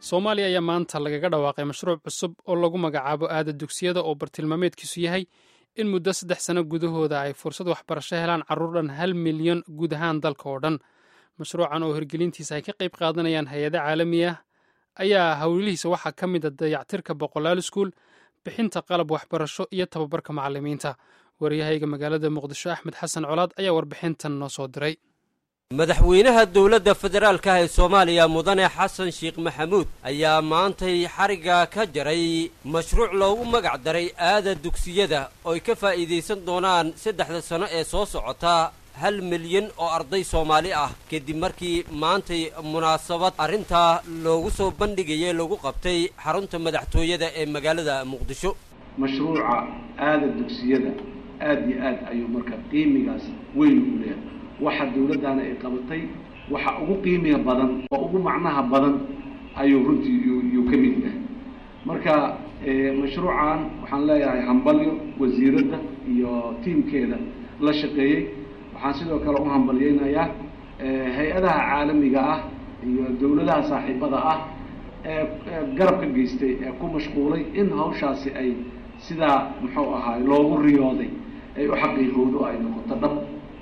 soomaaliya ayaa maanta lagaga dhawaaqay mashruuc cusub oo lagu magacaabo aada dugsiyada oo bartilmaameedkiisu yahay in muddo saddex sano gudahooda ay fursad waxbarasho helaan carruur dhan hal milyan guud ahaan dalka oo dhan mashruucan oo hirgelintiisa ay ka qayb qaadanayaan hay-ado caalami ah ayaa howlihiisa waxaa ka mid a dayactirka boqolaal iskuul bixinta qalab waxbarasho iyo tababarka macalimiinta waryahayga magaalada muqdisho axmed xasan colaad ayaa warbixintan noo soo diray madaxweynaha dowladda federaalka ee soomaaliya mudane xasan sheekh maxamuud ayaa maantay xarigga ka jaray mashruuc loogu magac daray aada dugsiyada ooy ka faa'iidaysan doonaan saddexda sano ee soo socota hal milyan oo arday soomaali ah kadib markii maantay munaasabad arrintaa loogu soo bandhigayay lagu qabtay xarunta madaxtooyada ee magaalada muqdisho mashruuca aada dugsiyada aada iyo aad ayuu marka qiimigaas weyn u leeyahay waxa dawladdaana ay qabatay waxa ugu qiimiga badan oo ugu macnaha badan ayuu runtii yuu ka mid yahay marka mashruucan waxaan leeyahay hambalyo wasiiradda iyo tiimkeeda la shaqeeyey waxaan sidoo kale u hambalyeynayaa hay-adaha caalamiga ah iyo dawladaha saaxiibada ah ee garab ka geystay ee ku mashquulay in hawshaasi ay sidaa muxuu ahaay loogu riyooday ay u xaqiiqowdo ay noqoto dhab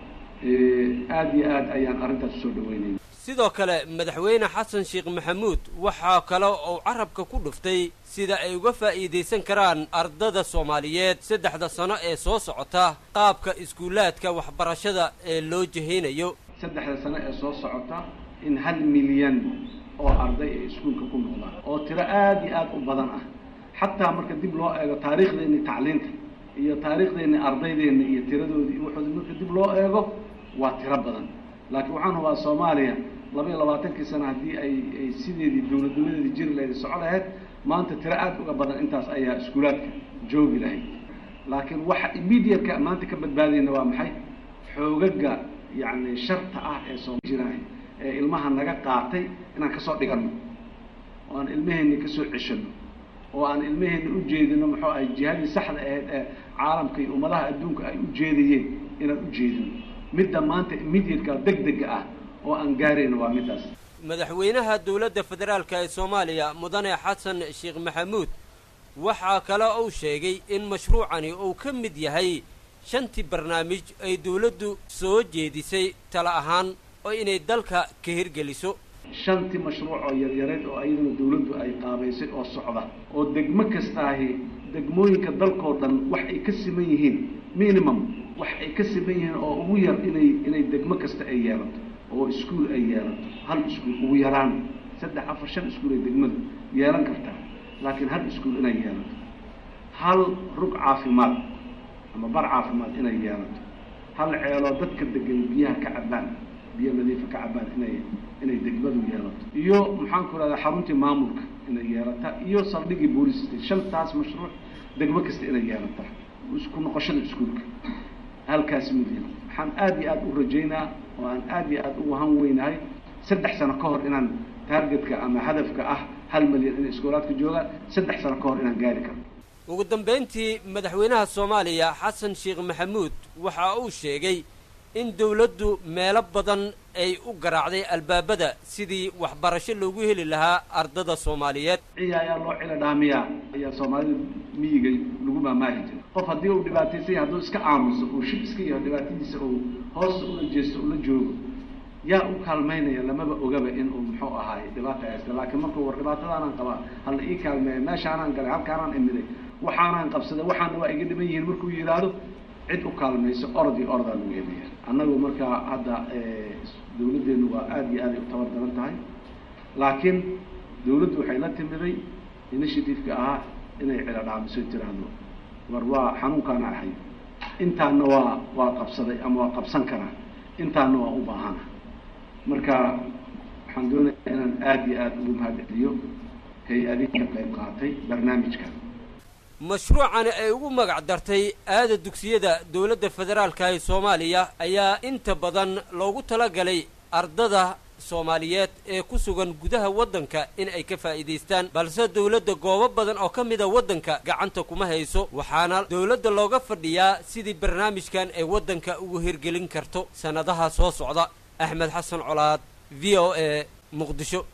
aada iyo aad ayaan arrintaas usoo dhaweynaya sidoo kale madaxweyne xasan sheekh maxamuud waxaa kale uu carabka ku dhuftay sida ay uga faa'iidaysan karaan ardada soomaaliyeed saddexda sano ee soo socota qaabka iskuulaadka waxbarashada ee loo jahaynayo saddexda sano ee soo socota in hal milyan oo arday ay iskuulka ku noqdaan oo tiro aada iyo aada u badan ah xataa marka dib loo eego taariikhdeeni tacliinta iyo taariikhdeeni ardaydeena iyo tiradoodii wuxuu marka dib loo eego waa tiro badan laakiin waxaan hubaa soomaaliya laba iyo labaatankii sano haddii ay ay sideedii dawladnimadeedii jiri lahayd soco lahayd maanta tiro aada uga badan intaas ayaa iskuulaadka joogi lahayd laakiin waxa immediateka maanta ka badbaadayna waa maxay xoogaga yacni sharta ah ee soo jiraay ee ilmaha naga qaatay inaan kasoo dhiganno oo aan ilmaheenni kasoo ceshano oo aan ilmaheenni ujeedino muxuu ahay jihadii saxda ahayd ee caalamka iyo ummadaha adduunka ay u jeedayeen inaan u jeedino midda maanta immediateka deg dega ah oo aan gaarayno waa middaas madaxweynaha dowladda federaalka ee soomaaliya mudane xasan sheekh maxamuud waxaa kale uu sheegay in mashruucani uu ka mid yahay shantii barnaamij ay dawladdu soo jeedisay tala ahaan oo inay dalka ka hirgeliso shantii mashruuc oo yaryareed oo ayaduna dawladdu ay qaabaysay oo socda oo degmo kastaahi degmooyinka dalkoo dhan wax ay ka siman yihiin minimum wax ay ka siman yihiin oo ugu yar inay inay degmo kasta ay yeelato oo iskuol ay yeelato hal iskuol ugu yaraan saddex afar shan iskuol ay degmadu yeelan kartaa laakiin hal iskuol inay yeelato hal rug caafimaad ama bar caafimaad inay yeelato hal ceeloo dadka degan biyaha ka cabaan biyo nadiifa ka cabaan inay inay degmadu yeelato iyo maxaan ku rahdaa xaruntii maamulka inay yeelata iyo saldhigii booliska shantaas mashruuc degmo kasta inay yeelata isku noqoshada iskuolka halkaas midian waxaan aada iyo aada u rajaynaa oo aan aada iyo aada ugu han weynahay saddex sano ka hor inaan taargetka ama hadafka ah hal milyan inay iskoolaadka joogaan saddex sano ka hor inaan gaari karno ugu dambayntii madaxweynaha soomaaliya xasan sheekh maxamuud waxa uu sheegay in dawladdu meelo badan ay u garaacday albaabada sidii waxbarasho loogu heli lahaa ardada soomaaliyeed ciya ayaa loo cila dhaamiyaa ayaa soomaalida miyiga lagu maamaahi jiray qof haddii uu dhibaataysan yahay hadduu iska aamuso uu shib iska yaho dhibaatadiisa uu hoosta ula jeesto ula joogo yaa u kaalmaynaya lamaba ogaba in uu muxuu ahaay dhibaata haysta laakiin markuu war dhibaatadaanaan qabaa hala ii kaalmeeya meeshaanaan galay halkaanaan imiday waxaanaan qabsaday waxaana waa iga dhiban yihiin markuu yidhaahdo cid u kaalmayso orod iyo orodaa lagu yeelaya annagu markaa hadda dawladdeenu waa aada iyo aaday u tabar daran tahay laakiin dawladdu waxay la timiday initiativeka ahaa inay cila dhaamiso tiraahdo war waa xanuunkaana ahay intaana waa waa qabsaday ama waa qabsan karaa intaana waa u baahana marka waxaan doonaya inaan aada iyo aada ugu mahadceliyo hay-adihi ka qayb qaatay barnaamijka mashruucani ay ugu magac dartay aada dugsiyada dowladda federaalka ee soomaaliya ayaa inta badan loogu talagalay ardada soomaaliyeed ee ku sugan gudaha waddanka in ay ka faa'iidaystaan balse dowladda goobo badan oo ka mida waddanka gacanta kuma hayso waxaana dowladda looga fadhiyaa sidii barnaamijkan ay waddanka ugu hirgelin karto sannadaha soo socda axmed xasan colaad v o a muqdisho